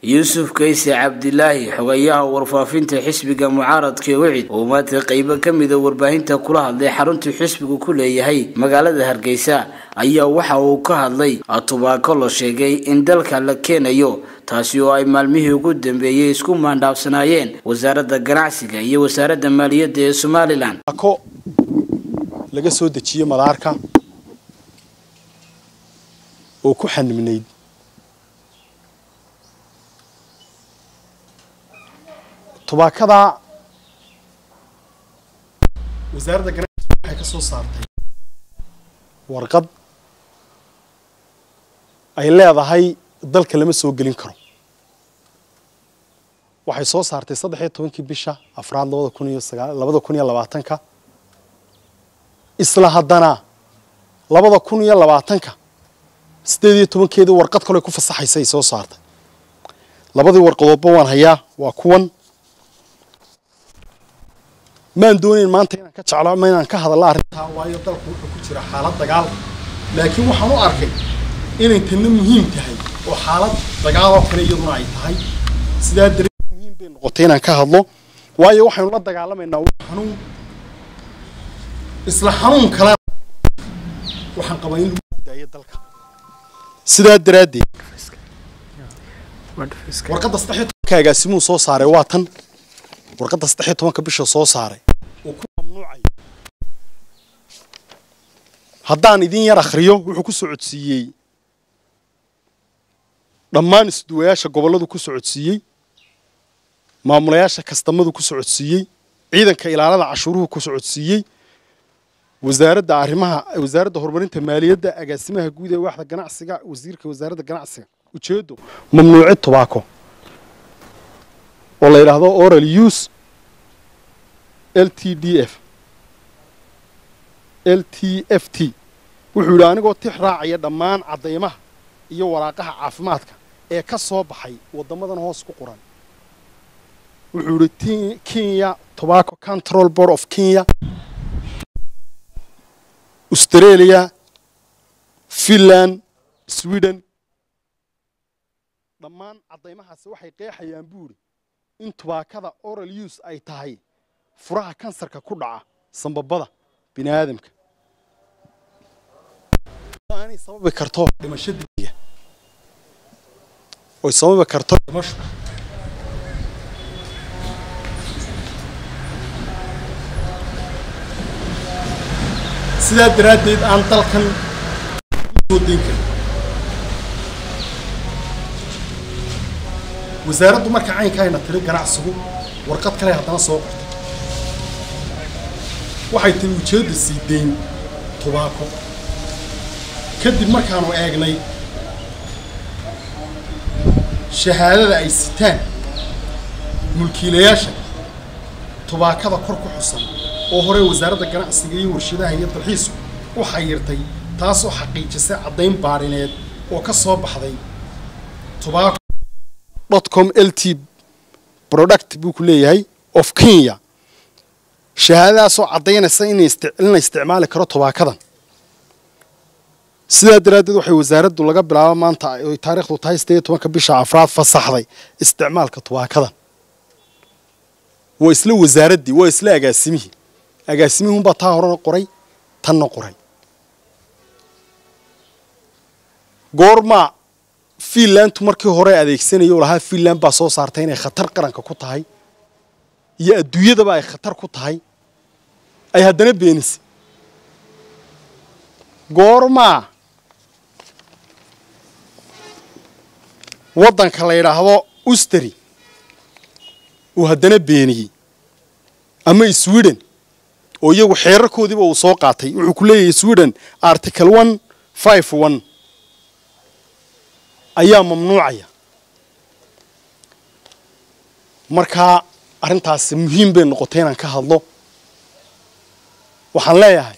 yuusuf kayse cabdilaahi xogayaha warfaafinta xisbiga mucaaradka wicid oo maanta qeybo ka mida warbaahinta kula hadlay xaruntii xisbigu ku leeyahay magaalada hargeysa ayaa waxa uu ka hadlay tubaako la sheegay in dalka la keenayo taasi oo ay maalmihii ugu dambeeyey isku maandhaafsanaayeen wasaaradda ganacsiga iyo wasaaradda maaliyadda ee somalilan ako laga soo dejiye madaarka oo ku xanibnayd tubaakadaa wasaaradda ganacsiga waxay ka soo saartay warqad ay leedahay dalka lama soo gelin karo waxay soo saartay saddex iyo tobankii bisha afraad labada kun iyo sagaa labada kun iyo labaatanka isla haddana labada kun iyo labaatanka siddeed iyo tobankeedii warqad kale ku fasaxaysa ay soo saartay labadii warqadoodba waan hayaa waa kuwan maan doonayn maanta inaan ka jeclo ama inaan ka hadallo arrintaa waayo dalku wuxuu ku jira xaalad dagaal laakiin waxaan u arkay inay tanna muhiim tahay oo xaalad dagaal oo kale iyaduna ay tahay sidaa daree muhiim bay noqotay inaan ka hadlo waayo waxaynu la dagaalamaynaa waa xanuun isla xanuun kalena waxaan qabaa in lagu daayo dalka sidaa daraaddeed warqadda saddex iyo tobanka agaasimuu soo saaray waa tan warqadda saddex iyo tobanka bisha soo saaray oo ku mamnuucaya haddaan idin yar akhriyo wuxuu ku socodsiiyey dhammaan isduwayaasha gobolladu ku socodsiiyey maamulayaasha kastamadu ku socodsiiyey ciidanka ilaalada cashuuruhu ku socodsiiyey wasaaradda arrimaha wasaaradda horumarinta maaliyadda agaasimaha guud ee waaxda ganacsiga wasiirka wasaaradda ganacsiga ujeedo mamnuucid tobaako oo la yidhaahdo oral use l t d f l t f t wuxuu yidhi anigoo tix raacaya dhammaan caddaymaha iyo waraaqaha caafimaadka ee ka soo baxay waddamadan hoos ku qoran wuxuu yidhi kenya tobacco control board of kenya australia finland sweden dhammaan caddaymahaasi waxay qeexayaan buu yidhi in tubaakada oral use ay tahay furaha kansarka ku dhaca sambabada bini aadamka aanay sababi karto dhimasho degdega oy sababi karto dhimasho sidaa daraaddeed aan dalkan soo dayn karin wasaaraddu marka caynkayna tiri ganacsigu warqad kale haddana soo qortay waxay tiri ujeedda sii dayn tubaako kadib markaanu eegnay shahaadada ay sitaan mulkiilayaasha tubaakada kor ku xusan oo hore wasaaradda ganacsiga iyo warshadaha iyo dalxiisku u xayirtay taasoo xaqiijisay caddayn baadhineed oo ka soo baxday tubaako com l t product buu ku leeyahay of kenya shahaadadaasoo caddaynaysa in la isticmaali karo tubaakadan sidaa daraaddeed waxay wasaaraddu laga bilaabo maanta oy taarikhdu tahay siddeed iyo tobanka bisha afraad fasaxday isticmaalka tubaakadan waa isla wasaaraddii waa isla agaasimihii agaasimihunbaa taa horena qoray tanna qoray goormaa fiinlantu markii hore adeegsanaya oo lahaa fiinland baa soo saartay inay khatar qaranka ku tahay iyo adduunyadaba ay khatar ku tahay ay haddana beenisay goormaa waddanka la yidhaahdo usteri uu haddana beeniyey ama sweden oo iyagu xeerarkoodiiba uu soo qaatay wuxuu ku leeyahay sweden article one five one ayaa mamnuucaya markaa arrintaasi muhiim bay noqotay inaan ka hadlo waxaan leeyahay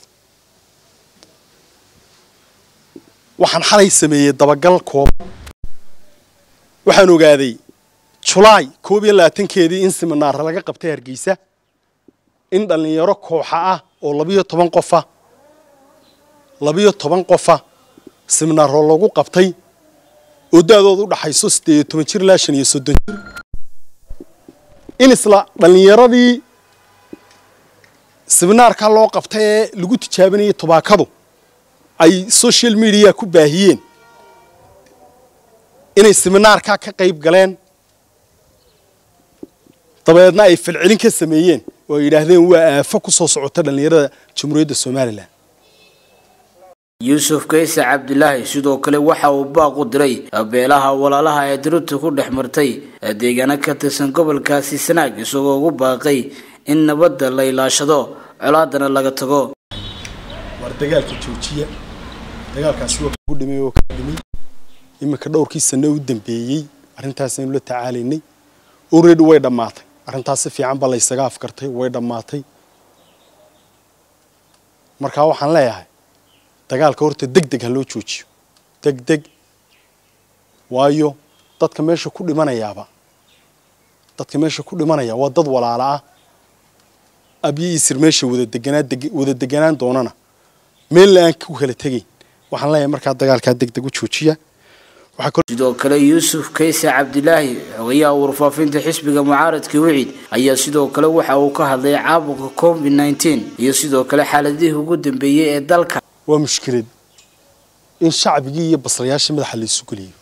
waxaan xalay sameeyey dabagal kooban waxaan ogaaday julaay koob iyo labaatankeedii in siminaar laga qabtay hargeysa in dhallinyaro kooxa ah oo labiyo toban qofa labiyo toban qofa siminaaroo lagu qabtay oo da-dooda u dhaxayso siddeed iyo toban jir ilaa shan iyo soddon jir in isla dhallinyaradii siminaarka loo qabtay ee lagu tijaabinayay tobaakadu ay social media ku baahiyeen inay siminaarkaa ka qayb galeen dabeedna ay falcelin ka sameeyeen oo ay yidhaahdeen waa aafo ku soo socota dhallinyarada jamhuuriyadda somalilan yuusuf kayse cabdilaahi sidoo kale waxa uu baaq u diray beelaha walaalaha ee dirirta ku dhex martay deegaano ka tirsan gobolkaasi sanaag isagoo ugu baaqay in nabadda la ilaashado colaadana laga tago war dagaalka joojiya dagaalkaasi waa ku dhimay oo ka dhimay iminka dhowrkii sano u dambeeyey arrintaasaynu la tacaalaynay already way dhammaatay arrintaas si fiican ba laysaga afkartay way dhammaatay markaa waxaan leeyahay dagaalka horta deg deg ha loo joojiyo deg deg waayo dadka meesha ku dhimanayaaba dadka meesha ku dhimanaya waa dad walaala ah abyo isir meesha wada deganaa wada deganaan doonana meel la-aan ku kala tegayn waxaan leeyahay markaa dagaalkaa deg deg u joojiya sidoo kale yuusuf kayse cabdilaahi xogayaha warfaafinta xisbiga mucaaradka wicid ayaa sidoo kale waxa uu ka hadlay caabuqa covid nneteen iyo sidoo kale xaaladihii ugu dambeeyey ee dalka waa mushkilad in shacbigii iyo baslayaashii madaxa la isu geliyo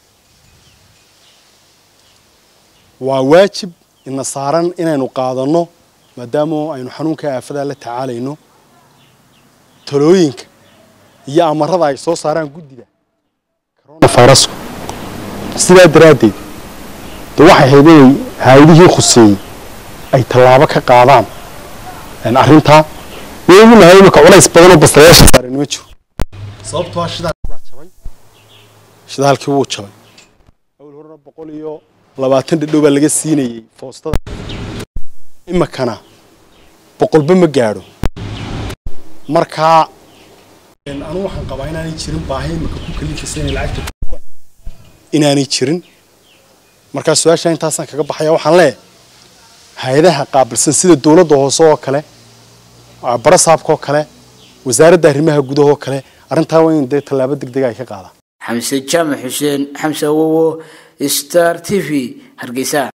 waa waajib ina saaran inaynu qaadanno maadaama aynu xanuunka aafadaa la tacaalayno talooyinka iyo amarada ay soo saaraan guddida coronavirusku sidaa daraaddeed dee waxay ahayd inay hay-adihii khuseeyey ay tallaabo ka qaadaan arrintaa waygu nahay imika culays badanoo baslayaasha saaran ma jiro sababtoo shidaalkii baa jabay shidaalkii wuu jabay awal horena boqol iyo labaatan dhadhow baa laga siinayey foostada imikana boqolba ma gaadho markaa anu waxaan qabaa inaanay jirin baahi imika ku kalifaysa inay lacagta inaanay jirin markaa su-aasha intaasaan kaga baxaya waxaan leeyahay hay-adaha qaabilsan sida dowladda hoose oo kale barasaabka oo kale wasaaradda arrimaha gudahoo kale arrintaa waa in dee tallaabo deg dega ay ka qaadaan xamse jaamac xuseen xamse awowo star t v hargeysa